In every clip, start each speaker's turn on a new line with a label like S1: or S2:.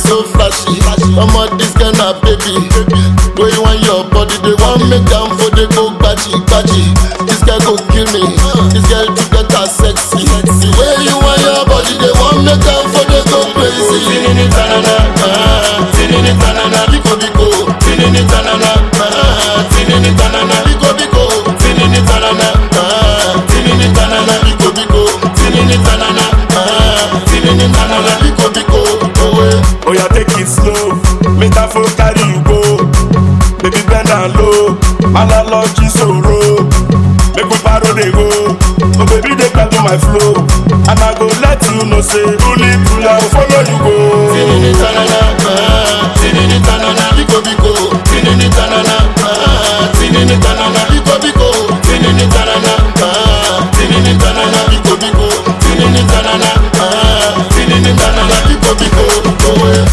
S1: so flashy. Omo this girl na baby. Wey you want your body, they want make am for the go gbaji gbaji. This girl go kill me. This girl to get her sexy. The way you want your body, they want make am for the go crazy. Tinini tanana, ah, tinini tanana, biko biko. Tinini tanana, ah, tinini tanana, biko biko. Tinini tanana, ah, tinini tanana, biko biko. Tinini tanana, ah, tinini tanana, biko biko. Oh, eh.
S2: Oh yeah, take it slow. Make that phone carry you go. Baby bend down low. Analogy sorrow. Make we paro dey go. Oh baby dey to my flow. And I go let you know say truly truly I go follow you go.
S1: Tinini tanana, ah, tinini tanana, biko biko. Tinini tanana, ah, tinini tanana, biko biko. Tinini tanana, ah, tinini tanana, biko biko. Tinini tanana, ah, tinini tanana, biko biko. Oh, eh.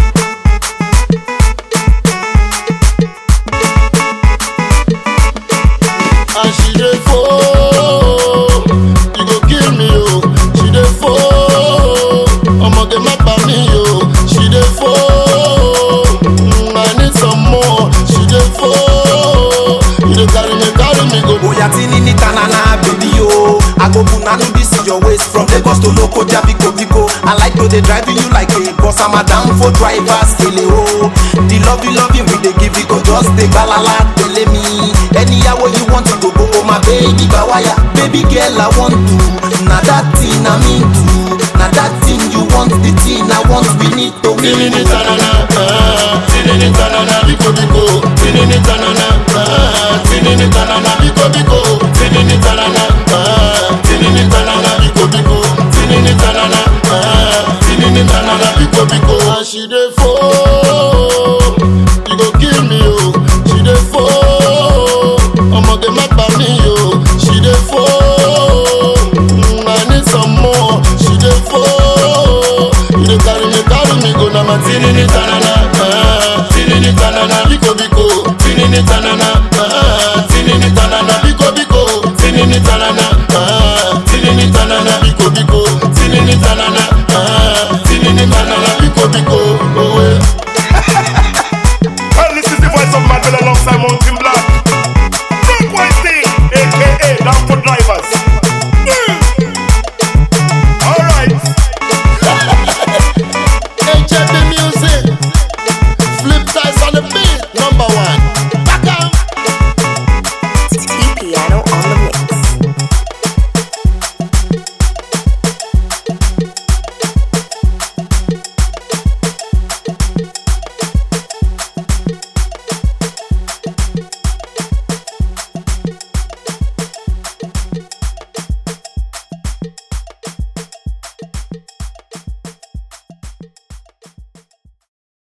S1: and she dey fall you go kill me o she dey fall ọmọge má pa mí o she dey fall mm, i need some more she dey fall you dey carry me carry me go.
S3: Oya tinini tanana baby yo I go punanu this is your waist from Lagos to Lokoja biko biko I like to dey drive you like a bus I'm a down for drivers kele o The love you love you we dey give you go just dey gbalala tele me Anyhow you want to go go oh my baby bawaya Baby girl I want to Na that thing I mean to Na that thing you want the thing I want we need to
S1: tinini tanana ah, tinini tanana biko biko tinini tanana ah, tinini tanana biko biko tinini tanana ah, tinini tanana biko biko tinini tanana ah, tinini tanana biko biko. as she dey fall you go kill me o she dey fall ọmọge má pa mí o she dey fall mm, i need some more she dey fall you dey carry me carry me go na ma tinini tanana ah, tinini tanana biko biko tinini tanana ah, tinini tanana biko biko tinini tanana ah, tinini tanana biko biko tinini tanana ah, tinini tanana biko biko.